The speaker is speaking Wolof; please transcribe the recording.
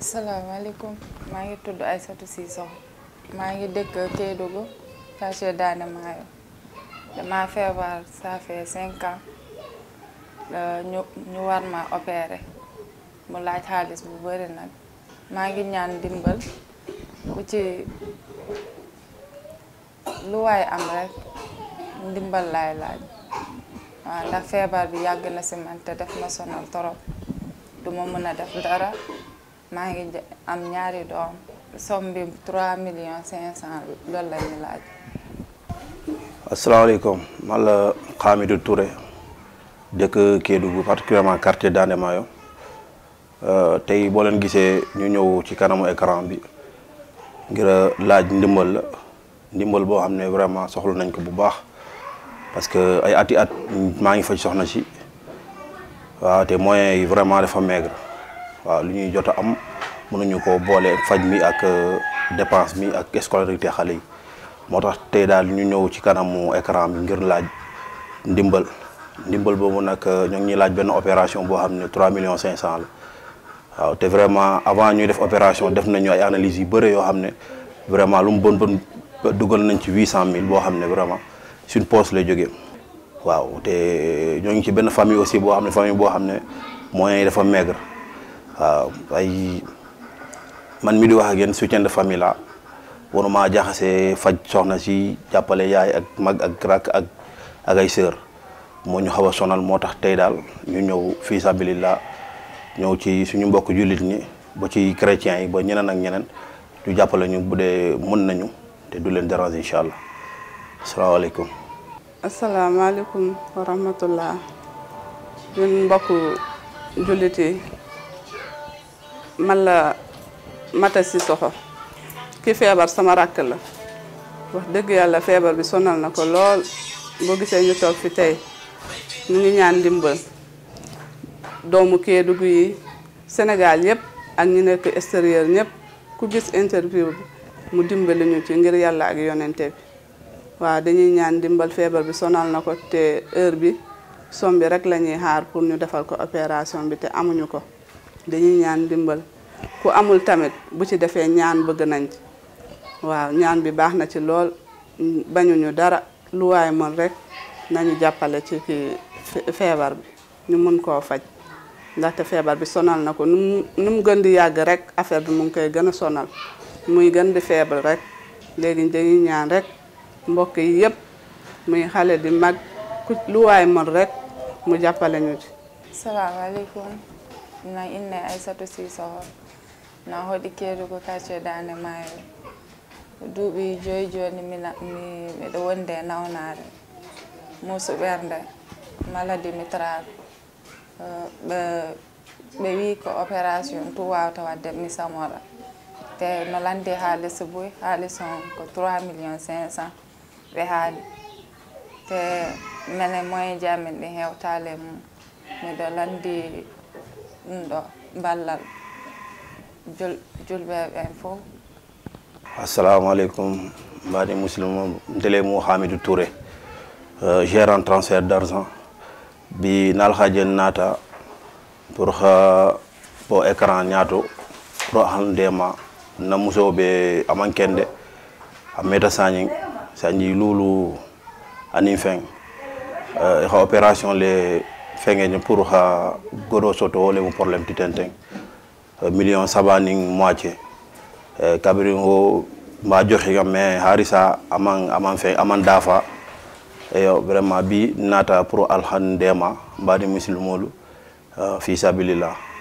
salaamaaleykum maa ngi tudd Aïssatou Cissokho maa ngi dëkk Kédougou quartier Daane Maayo dama feebar ça fait cinq ans ñu ñu war ma opéré mu laaj xaalis bu bari nag maa ngi ñaan dimbal bu ci lu waay am rek ndimbal laay laaj waaw ndax feebar bi yàgg na si man te def ma sonal torop duma mën a def dara maa ngi am ñaari doom somme bi 3 millions 500 loolu la ñu laaj. asalaamaaleykum man la Hamidou Touré dëkk Kédougou particulièrement quartier Daande Maayo tey boo leen gisee ñu ñëw ci kanamu écran bi ngir laaj ndimbal la ndimbal boo xam ne vraiment soxla nañ ko bu baax parce que ay ati at maa ngi faj soxna si waaw te moyens yi vraiment dafa maigre. waaw lu ñuy jot a am mënuñu ko boole faj mi ak dépense mi ak scolarité xale yi moo tax tey daal ñu ñëw ci kanamu écran bi ngir laaj ndimbal ndimbal boobu nag ñoo ngi ñuy laaj benn opération boo xam ne 3 millions 500 la waaw te vraiment avant ñuy def opération def nañu ay analyses yu bëre yoo xam ne vraiment lu mu bon bon dugal nañ ci 800000 boo xam ne vraiment suñ poche lay jógee waaw te ñoo ngi ci benn famille aussi boo xam ne famille boo xam ne moyens yi dafa maigre. waaw ay man mi di wax ak yéen soutien de famille la waruma jaxase faj soxna si jàppale yaay ak mag ak rak ak ak ay sœur moo ñu xaw a sonal moo tax tey daal ñu ñëw fii sabilillah ñëw ci suñu mbokk jullit ñi ba ci chrétiens yi ba ñeneen ak ñeneen ñu jàppale ñu bu dee mën nañu te du leen déranger incha allah asalaamaaleykum. asalaamaaleykum wa rahmatullah ñun mbokk jullit yi man la Mata Cissokho ki feebar sama rakk la wax dëgg yàlla feebar bi sonal na ko lool boo gisee ñu toog fi tey ñu ngi ñaan ndimbal doomu Kédougou yi Sénégal yëpp ak ñu nekk extérieur ñëpp ku gis interview bi mu dimbali ñu ci ngir yàlla ak yonente bi waaw dañuy ñaan ndimbal feebar bi sonal na ko te heure bi som bi rek la ñuy xaar pour ñu defal ko opération bi te amuñu ko dañuy ñaan ndimbal ku amul tamit bu ci defee ñaan bëgg nañ ci waaw ñaan bi baax na ci lool bañuñu dara lu waay mën rek nañu jàppale ci ki feebar bi ñu mën koo faj ndaxte feebar bi sonal na ko nu mu nu mu gën di yàgg rek affaire bi mu ngi koy gën a sonal muy gën di feebar rek léegi dañuy ñaan rek mbokk yi yëpp muy xale di mag ku lu waay mën rek mu jàppale ñu ci. salaamaaleykum na inne Aïssatou Cissokho na hoɗi Kédougou quartier Daande Maayo duuɓi joyi joni mina mi miɗo wonde e nawnare muusu ɓernde maladie mitrale ɓe ɓe wi ko opération tout wawata wadde mi samora te no landi haalis boy haalis on ko 3 millions 500 ɓe haali te mene moyen ji amen ɗi hewtale mum miɗo landi ɗum ɗo ballal jul julɓeɓe ɓen fof asalaamaaleykum mbaɗi musidɗo ndele mo hamidou touré euh, gérant transfert d' argent bi nalhaji en naata pour ha po écran ñaato pour han ndema na musoɓe amankende a meta sañing sañi lulu anin feng euh, ha opération le fengeñe pour ha goɗo soto wole mo probléme titenteng euh, million sabaning moitié e kabirin o mba joxi kam mais harisa aman aman fe aman dafa eyo vraiment bi nata pour alhan ndema mbadi musilmolu uh, fi sabilillah